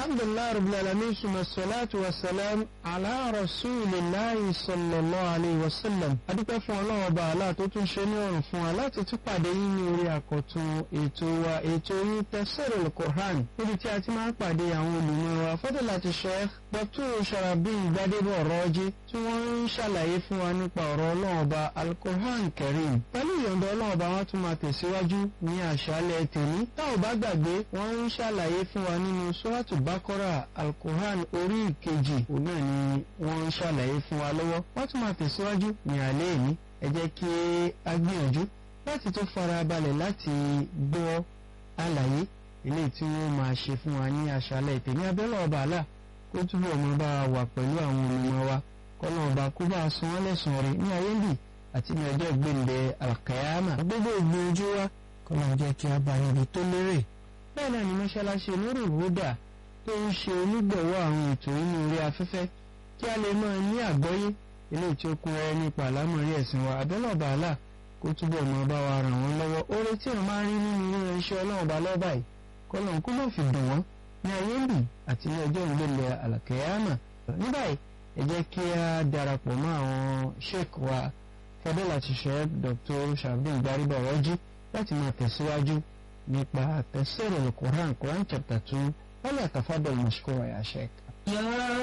alhamdulilayi rabbil alamin suma salatu wa salam ala rasulillahi sallallahu alayhi wa sallam adúpẹ́ fún ọlọ́run ọba àlá tó tún ṣe ní ọ̀rùn fún wa láti tún pàdé yín ní orí àkọ́tún ètò wa ètò yín tafsirul Qur'an níbi tí a ti máa ń pàdé àwọn olùmọ̀ wa fadilati Sheikh Dr. Sharafdeen Gbadebo Ọ̀rọ̀jì tí wọ́n ń ṣàlàyé fún wa nípa ọ̀rọ̀ ọlọ́run ọba al-Qur'an Karim pẹ̀lú ìyọ̀ǹda ọlọ́run ọba wọn tún máa tẹ̀síwájú ní àṣálẹ́ tèmi tá ò bá gbàgbé wọ́n ń ṣàlàyé fún wa nínú suratu Baqara al-Qur'an orí ìkejì òun náà ni wọ́n ń ṣàlàyé fún wa lọ́wọ́ wọ́n tún máa tẹ̀síwájú ní alẹ́ èní ẹ jẹ́ kí a gbìyànjú láti tó fara balẹ̀ láti gbọ́ àlàyé eléyìí tí wọ́n máa ṣe fún wa ní àṣálẹ́ tèmi abẹ́rẹ́ ọba àlà kó túbọ̀ mọ́ bá wa wà pẹ̀lú àwọn olùmọ̀ wa kọ́nà ọba kó bá a san wọ́n lẹ́sùn rẹ̀ ní ayé bì àti ní ọjọ́ ìgbéǹde alkayama gbogbo ìgbìyànjú wa kọ́nà jẹ́ kí a bá níbi tó lérè bẹ́ẹ̀ náà ni mọ́ṣáláṣí lórí ìwúdà tó ń ṣe onígbọ̀wọ́ àwọn ètò inú orí afẹ́fẹ́ kí a lè máa ní àgbọ́yé eléyìí tí ó kún ẹ nípa àlámọ̀rí ẹ̀sìn wa abẹ́lẹ̀ ọba àlà kó túbọ̀ mọ́ bá wa ràn wọ́n lọ́wọ́ oore tí wọ́n máa ń rí nínú ilé iṣẹ́ ọlọ́run ọba lọ́ba yìí kọ́nà kó má fi dùn wọ́n ní ayé ń bì àti ní ọjọ́ ìgbélé àlàkẹ́yàmà ní báyìí ẹ jẹ́ kí a darapọ̀ mọ́ àwọn sheik wa fadilati sheik Dr. Sharafdeen Gbadebo Ọ̀rọ̀jì láti máa tẹ̀síwájú nípa tafsirul Quran Quran chapter two wọ́n lè tafadal mashkura ya sheik.